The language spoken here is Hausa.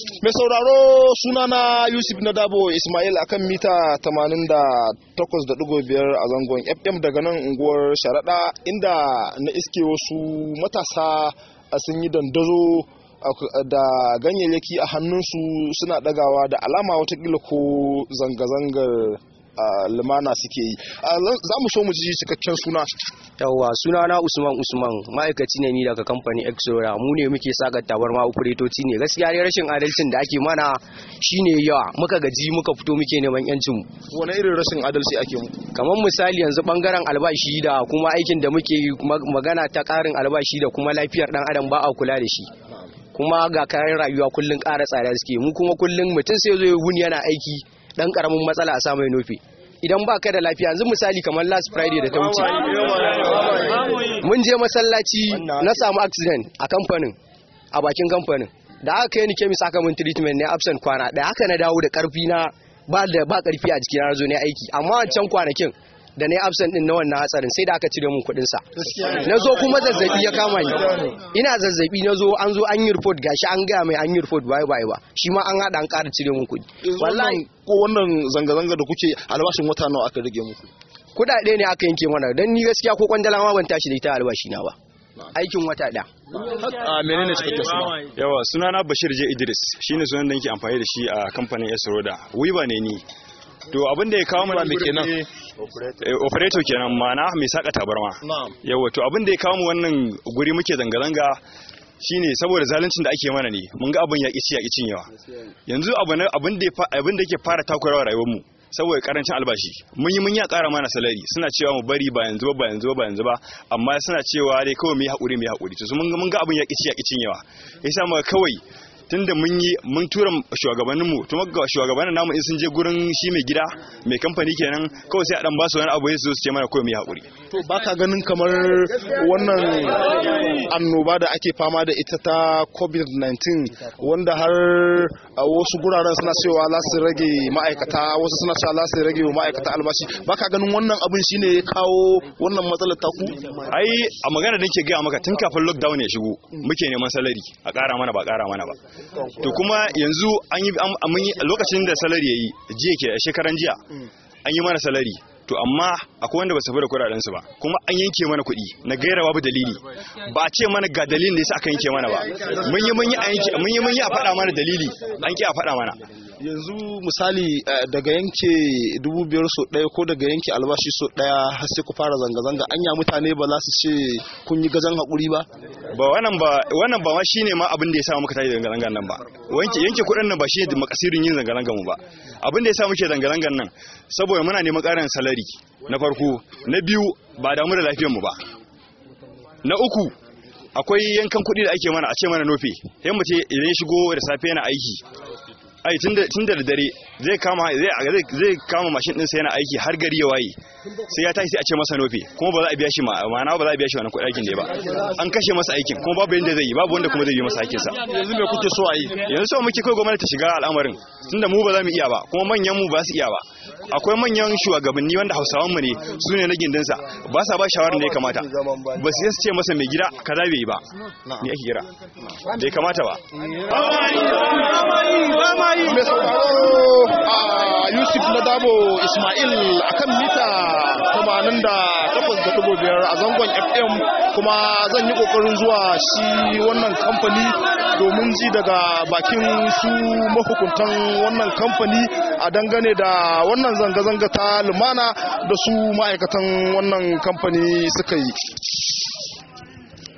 Mai sauraro sunana Yusuf Nadabo Ismail akan mita 88.5 a zangon FM daga nan unguwar Sharaɗa inda na iske wasu matasa sun yi dandazo da ganyayyaki a hannunsu suna ɗagawa da alama watakila ko zanga-zangar lumana suke yi za mu so mu ji cikakken suna yawwa suna na usman usman ma'aikaci ne ni daga kamfanin exora mu ne muke saka tabarma operatoci ne gaskiya ne rashin adalcin da ake mana shine yawa muka gaji muka fito muke neman yancin mu wani irin rashin adalci ake mu kamar misali yanzu bangaren albashi da kuma aikin da muke yi magana ta karin albashi da kuma lafiyar dan adam ba a kula da shi kuma ga kayan rayuwa kullun ƙara tsada suke mu kuma kullun mutum sai zo ya wuni yana aiki dan karamin matsala a sa mai nufi idan ba ka da lafiya yanzu misali kamar last friday da ta wuce mun je masallaci na samu accident a kamfanin a bakin kamfanin da aka kai ni kemis aka mun treatment ne absent kwana da haka na dawo da karfi na ba da ba karfi a jikina na zo ne aiki amma wancan kwanakin da na yi absent din na wannan hatsarin sai da aka cire mun kuɗin sa na zo kuma zazzabi ya kama ni ina zazzabi na zo an zo an yi report gashi an gaya mai an yi report bai bai ba shi ma an haɗa an ƙara cire mun kuɗi wallahi ko wannan zanga-zanga da kuke albashin wata nawa aka rage muku kuɗaɗe ne aka yanke mana don ni gaskiya ko kwandala ma ban tashi da ita albashi na ba aikin wata ɗaya. a menene cikakken suna yawa sunana bashir je idris shine sunan da nake amfani da shi a kamfanin esroda wiba ne ni to abin da ya kawo mu me kenan operator kenan mana mai saka tabarma yawa to abin da ya kawo mu wannan guri muke zanga zanga shine saboda zaluncin da ake mana ne mun ga abin ya kici ya kicin yawa yanzu abin abin da abin da yake fara takurawa rayuwar mu saboda karancin albashi mun yi mun ya kara mana salari suna cewa mu bari ba yanzu ba ba yanzu ba ba yanzu ba amma suna cewa dai kawai mu yi hakuri mu yi hakuri to mun ga mun ga abin ya kici ya kicin yawa yasa mu kawai tunda mun yi mun tura shugabannin mu to ga shugabannin namu in sun je gurin shi mai gida mai kamfani kenan kawai sai a dan ba su wani abu ya su ce mana kawai mu hakuri to baka ganin kamar wannan annoba da ake fama da ita ta covid-19 wanda har a wasu guraren suna cewa za su rage ma'aikata wasu suna cewa za su rage wa ma'aikata albashi baka ganin wannan abin shine ya kawo wannan matsalar taku ai a magana da nake gaya maka tun kafin lockdown ya shigo muke neman salari a ƙara mana ba ƙara mana ba to kuma yanzu an yi lokacin da salari ya yi jiya ke shekaran jiya an yi mana salari to amma akwai wanda ba su da kudaden su ba kuma an yanke mana kuɗi na gaira babu dalili ba a ce mana ga dalilin da yasa aka yanke mana ba mun yi mun yi a yanke mun yi mun yi a faɗa mana dalili an ki a faɗa mana yanzu misali daga yanke dubu biyar so ɗaya ko daga yanke albashi so ɗaya har sai ku fara zanga-zanga anya mutane ba za su ce kun yi gajan haƙuri ba ba wannan ba wannan ba ma shine ma abin da ya sa muka tashi zanga-zangan nan ba wanke yanke kuɗin nan ba shi ne makasirin yin zanga-zangan mu ba abin da ya sa muke zanga-zangan nan saboda muna neman ƙarin salari na farko na biyu ba damu da lafiyar mu ba na uku akwai yankan kuɗi da ake mana a ce mana nofe sai mu ce idan ya shigo da safe yana aiki ai tun da dare zai kama zai kama mashin din sai yana aiki har gari ya waye sai ya tashi sai a ce masa nofe kuma ba za a biya shi ma'ana ba za a biya shi wannan kuɗin aikin da ba an kashe masa aikin kuma babu yanda zai yi babu wanda kuma zai yi masa aikin sa yanzu me kuke so a yi yanzu so muke kai gwamnati ta shiga al'amarin tunda mu ba za mu iya ba kuma manyan mu ba su iya ba akwai manyan shugabanni wanda hausawan mu ne su ne na gindin sa ba sa ba shawarar da ya kamata ba su ce masa mai gida kaza bai yi ba ni ake kira bai kamata ba mai sauraro a yusuf na dabo ismail akan mita 88.5 a zangon fm kuma zan yi kokarin zuwa shi wannan kamfani domin ji daga bakin su mahukuntan wannan kamfani a dangane da wannan zanga-zanga ta lumana da su ma'aikatan wannan kamfani suka yi